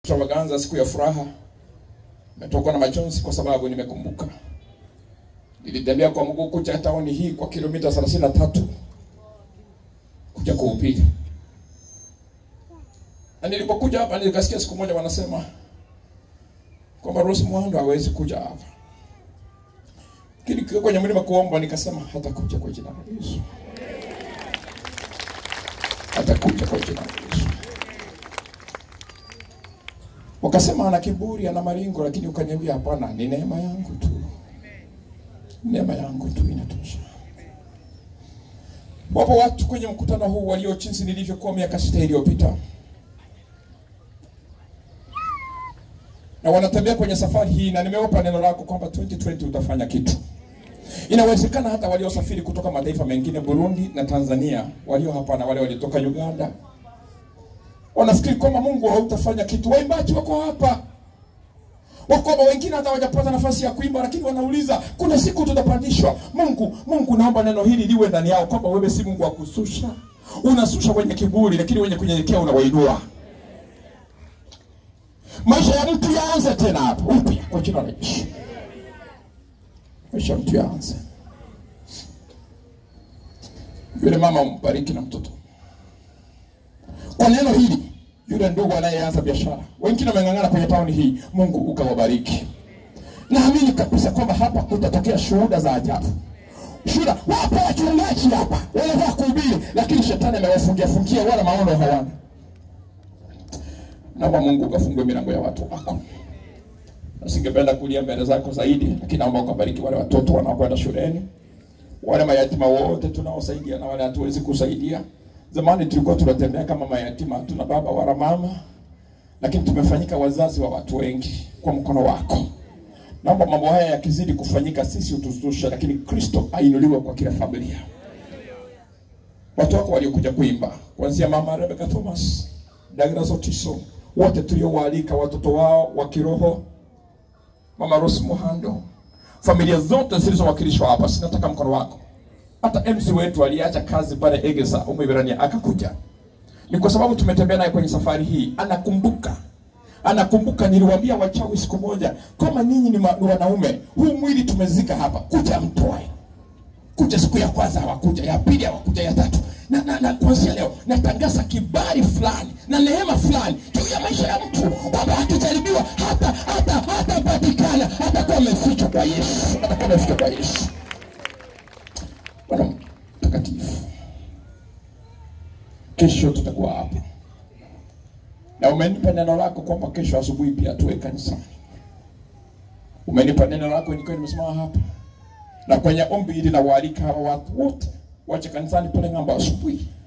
extravaganza, siku ya furaha. Nimetokwa na machozi kwa sababu nimekumbuka nilitembea kwa mguu kuja taoni hii kwa kilomita 33 kuja kuhubiri, na nilipokuja hapa nikasikia siku moja wanasema kwamba Rose Muhando hawezi kuja hapa, lakini kiwa kwenye mlima kuomba, nikasema hatakuja kwa jina la Yesu, hatakuja kwa jina la Yesu. Wakasema ana kiburi, ana maringo, lakini ukaniambia hapana, ni neema yangu tu, neema yangu tu inatosha. Wapo watu kwenye mkutano huu walio jinsi nilivyokuwa miaka sita iliyopita, na wanatembea kwenye safari hii, na nimewapa neno lako kwamba 2020 utafanya kitu. Inawezekana hata waliosafiri kutoka mataifa mengine, Burundi na Tanzania, walio hapa na wale waliotoka Uganda, wanafikiri kwamba Mungu hautafanya kitu. Waimbaji wako hapa wako hapa, wengine hata hawajapata nafasi ya kuimba, lakini wanauliza kuna siku tutapandishwa. Mungu, Mungu, naomba neno hili liwe ndani yao kwamba wewe si Mungu wa kususha, unasusha wenye kiburi, lakini wenye kunyenyekea unawainua. Maisha ya mtu yaanze tena hapa upya kwa jina la Yesu. Maisha ya mtu yaanze. Yule mama umbariki na mtoto kwa neno hili. Yule ndugu anayeanza biashara, wengine wameng'ang'ana kwenye tauni hii, Mungu ukawabariki. Naamini kabisa kwamba hapa kutatokea shuhuda za ajabu. Shuhuda, wapo wachungaji hapa wanataka kuhubiri, lakini shetani amewafungia fungia, wala maono hawana. Naomba Mungu ukafungue milango ya watu wako. Nasingependa kulia mbele zako zaidi, lakini naomba ukabariki wale watoto wanaokwenda shuleni, wale mayatima wote tunaosaidia na wale hatuwezi kusaidia. Zamani tulikuwa tunatembea kama mayatima, hatuna baba wala mama, lakini tumefanyika wazazi wa watu wengi kwa mkono wako. Naomba mambo haya yakizidi kufanyika, sisi utuzushe, lakini Kristo ainuliwe kwa kila familia. Watu wako waliokuja kuimba, kuanzia mama Rebecca Thomas, Douglas Otiso, wote tuliowaalika watoto wao wa kiroho, mama Rose Muhando, familia zote zilizowakilishwa hapa, sinataka mkono wako hata MC wetu aliacha kazi pale Egesa Umwiberania akakuja, ni kwa sababu tumetembea naye kwenye safari hii. Anakumbuka, anakumbuka. Niliwaambia wachawi siku moja, kama ninyi ni, ma, ni wanaume, huu mwili tumezika hapa, kuja mtoe. Kuja siku ya kwanza hawakuja, ya pili hawakuja, ya tatu na, na, na kuanzia leo natangaza kibali fulani na neema fulani juu ya maisha ya mtu, kwamba akijaribiwa hata hata hatapatikana, hatakuwa amefichwa kwa Yesu, hatakuwa amefichwa kwa Yesu. Bwana mtakatifu, kesho tutakuwa hapa na umenipa neno lako kwamba kesho asubuhi pia tuwe kanisani. Umenipa neno lako nikiwa nimesimama hapa, na kwenye ombi hili nawaalika hawa watu wote wache kanisani pale ng'ambo asubuhi,